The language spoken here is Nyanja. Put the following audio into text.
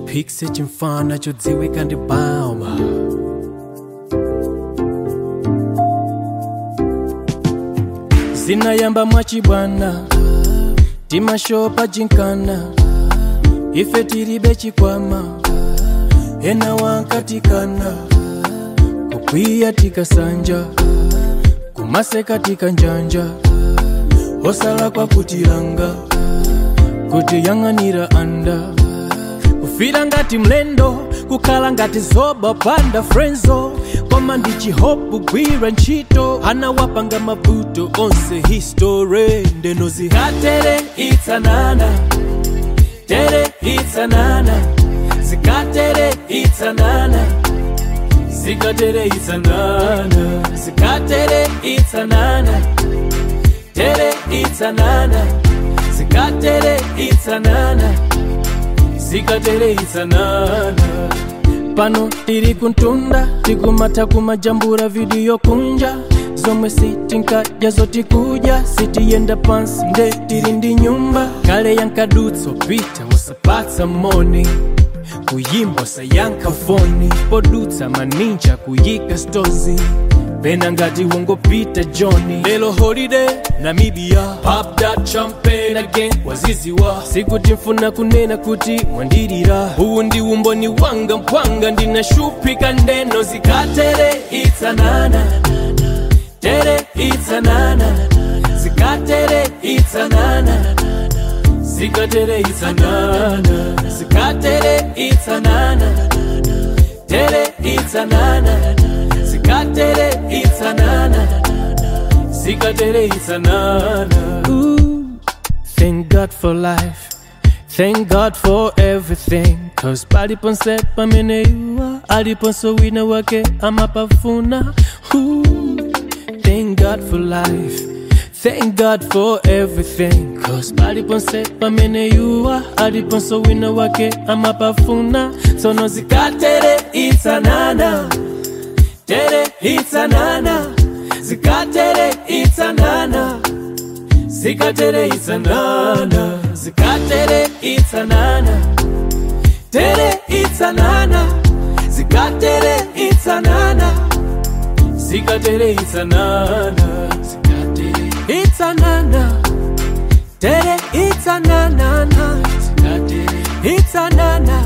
chipikisi chimfana chodziwika ndi bauma zinayamba mwachibwana timashopa jinkana ife tilibe chikwama ena wankatikana kukwiya tikasanja kumaseka tikanjanja osala kwa kutilanga kutiyang'anira anda kufira ngati mlendo kukhala ngati zoba panda frenzo koma ndi chihopu gwira ntchito anawapanga mavuto onse histore ndeno zikatere itsanana tere itsanana zikatere itsanana zikatere itsanana zikatere itsanana tere itsanana zikatere itsanana zikatere itsanana pano tiri kuntunda tikumata kumajambura vidiyo kunja zomwe sitinkadya zotikudya sitiyenda pansi nde tiri ndi nyumba kale yankadutso pita usapatsa moni kuyimba usayankha foni podutsa maninja kuyika stozi pena ngati wongopita johni lelo holiday namibia pop that champagne again waziziwa sikuti mfuna kunena kuti mwandilira uwu ndi umboni wanga mpwanga ndinashuphika ndeno zikatere itsanana tere itsanana zikatere itsanana zikatere itsanana zikatere itsanana tere itsanana zikatere itsanana zikatere itsanana Ooh, thank god for life thank god for everything cause paliponse pamene iwa aliponso wina wake amapafuna Ooh, thank god for life Thank God for everything Cause paliponse pamene yuwa aliponso wina wake amapafuna tsono zikatere itsanana tere itsanana zikatere itsanana zikatere itsanana zikatere itsanana tere itsanana zikatere itsanana zikatere itsanana zikatere itsanana tere itsanana zikatere itsanana